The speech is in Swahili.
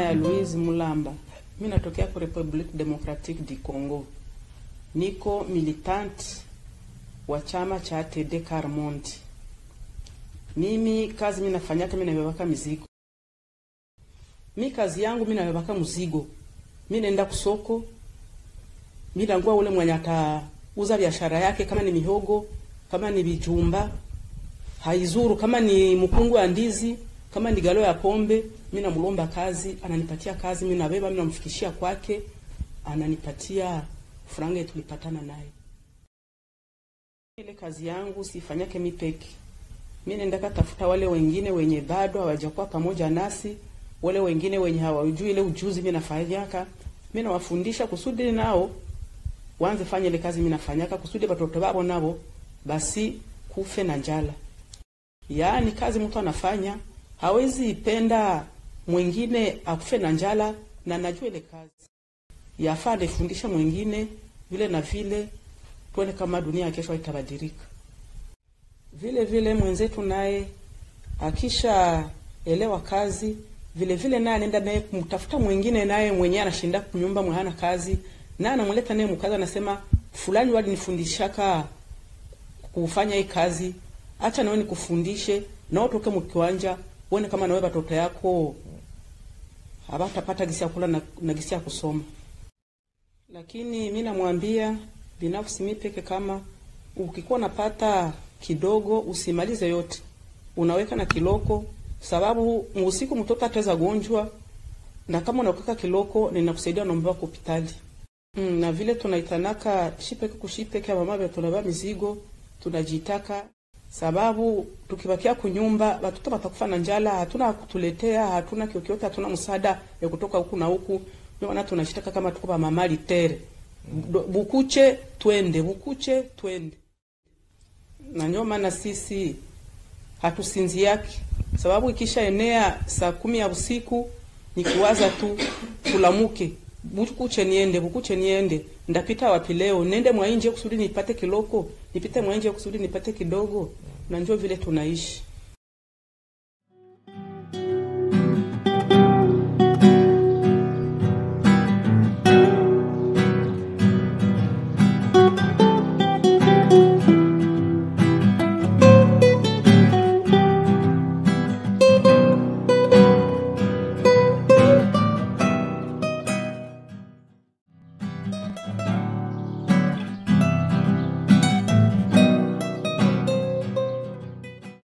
ya Louise Mulamba. Mimi natokea kwa Republic Democratique du Congo. Niko militant wa chama cha TD Carmont. Mimi kazi mimi nafanyaka, mimi nabebaka mizigo. Mi kazi yangu mimi nabebaka mzigo. Mimi naenda kusoko. Mimi nangua ule mwenye atauza biashara yake, kama ni mihogo, kama ni bijumba, haizuru, kama ni mkungu wa ndizi, kama ni galo ya pombe, mimi namlomba kazi, ananipatia kazi, mimi nabeba, mimi namfikishia kwake, ananipatia franga yetu tulipatana naye. Ile kazi yangu sifanyake mi peke. Mimi naenda tafuta wale wengine wenye bado hawajakuwa pamoja nasi, wale wengine wenye hawajui ile ujuzi mimi nafanyaka, mimi nawafundisha kusudi nao waanze fanya ile kazi mimi nafanyaka, kusudi watoto wao nabo basi kufe na njala. Yaani kazi mtu anafanya hawezi ipenda mwingine akufe na njala, na najua ile kazi yafaa nifundisha mwingine vile na vile, tuone kama dunia ya kesho itabadilika. Vile vile mwenzetu naye akisha elewa kazi vile vile, naye anaenda naye kumtafuta mwingine naye mwenyewe anashinda kunyumba mwe hana kazi, na anamleta naye mkazi, anasema fulani walinifundishaka kufanya hii kazi, acha nawe nikufundishe, na utoke mkiwanja uone kama nawe watoto yako hawatapata gisi ya kula na, na gisi ya kusoma. Lakini mi namwambia binafsi mi peke, kama ukikuwa napata kidogo usimalize yote, unaweka na kiloko, sababu usiku mtoto ataweza gonjwa, na kama unaweka kiloko ninakusaidia naomba kwa hospitali. Mm, na vile tunaitanaka shipeke kushipeke mama vya tunabeba mizigo tunajitaka, sababu tukibakia kunyumba watoto watakufa na njala, hatuna kutuletea, hatuna kiokiote, hatuna msaada ya kutoka huku na huku. Ndio maana tunashitaka kama tuko ba mama litere bukuche twende, bukuche twende. Na ndio maana sisi hatusinzi yake, sababu ikisha enea saa kumi ya usiku ni kuwaza tu tulamuke bukuche niende, bukuche niende, ndapita wapi leo? Nende mwainje kusudi nipate kiloko, nipite mwainje kusudi nipate kidogo. Na ndio vile tunaishi.